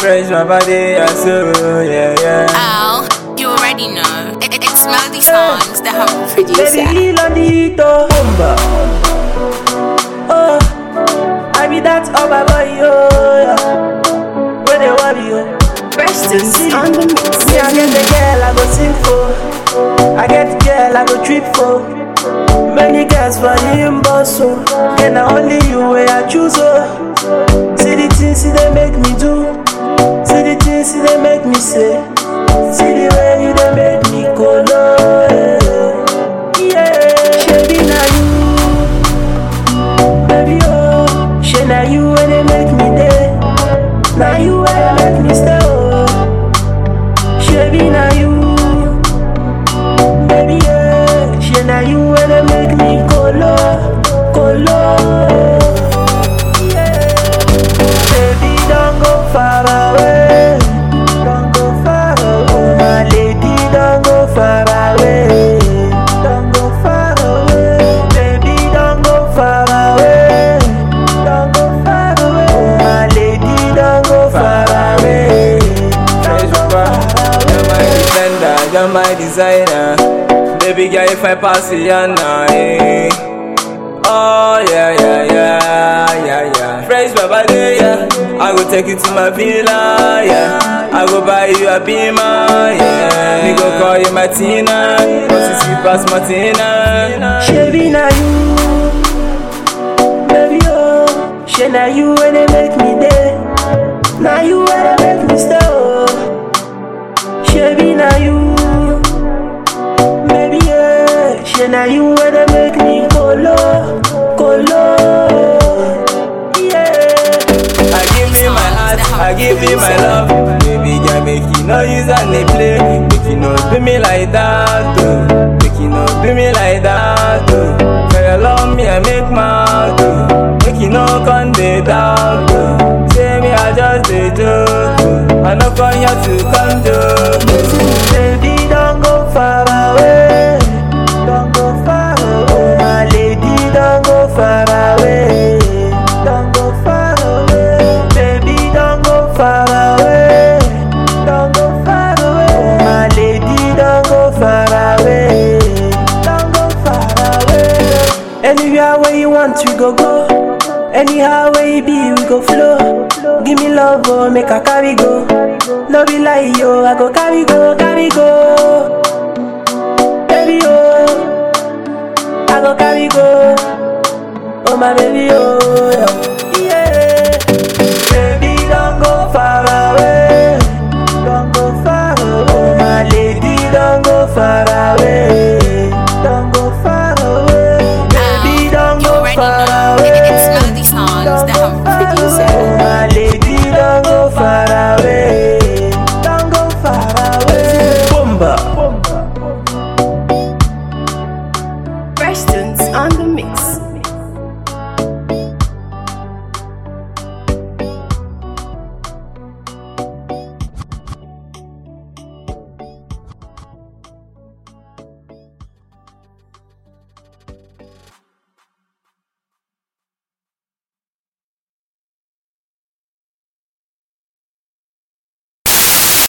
Fresh my body, I so yeah, yeah. Al, you already know. It, it- it's Melody Songs, the humble producer. Baby, heal on the heat, oh. Oh, I be that oh my boy, oh, yeah. Where they worry, oh. Preston's on the mix. Me, I get the girl I go sing for. I get the girl I go trip for. Many girls for him, boss, so. And I only you where I choose, oh. See the things see they make me do. See the things see they make me say. See the way you they make me go low. Yeah, Shabby, now you. Baby, oh. She now you where they make me day. Now you where they make me stay, oh. Shabby, now you. Baby, yeah. She now you where they make me go low. Go low. Yeah. Baby, don't go far away. Don't go far away. My lady, don't go far away. Don't go far away. Baby, don't go far away. Don't go far away. My lady, don't go far away. Fresh Don't go papa, far you're my away. defender, you're my designer. Baby girl, if I pass it, you're not, eh. Oh yeah, yeah, yeah, yeah, yeah. Fresh baba day, yeah. I go take you to my villa, yeah. I go buy you a beamer, yeah. Me go call you Martina, cause you see past Martina. Shabby na you, baby oh. She na you when they make me day. Na you when they make me stay oh. Shabby na you, baby yeah. She na you when they make me go low, go low. Yeah. I give you my heart, I give you my love. Baby girl, make you no use and they play. Make you no do me like that, oh. Make you no do me like that, oh. For your love, me I make mad, oh. Make you no come dey doubt, oh. Say me I just dey joke, oh. I no come here to come joke, oh. Baby, don't go far away. Don't go far away. My lady, don't go far away. Don't go far away. Baby, don't go far away. Don't go far away. My lady, don't go far away. Don't go far away. Anywhere where you want, we go go. Anyhow where you be, we go flow. Give me love, oh, make I carry go. No be lie, yo, I go carry go, carry go. Baby, oh, I go carry go. Oh, my baby, oh, yeah. Baby, don't go far away. Don't go far away. My lady, don't go far away. Don't go far away. Baby, don't you go already far know. away. It- it's Melody Songs, Don't the go humble far producer. away. My lady, don't go far away. Don't go far away. Bomba. Preston's on the mix.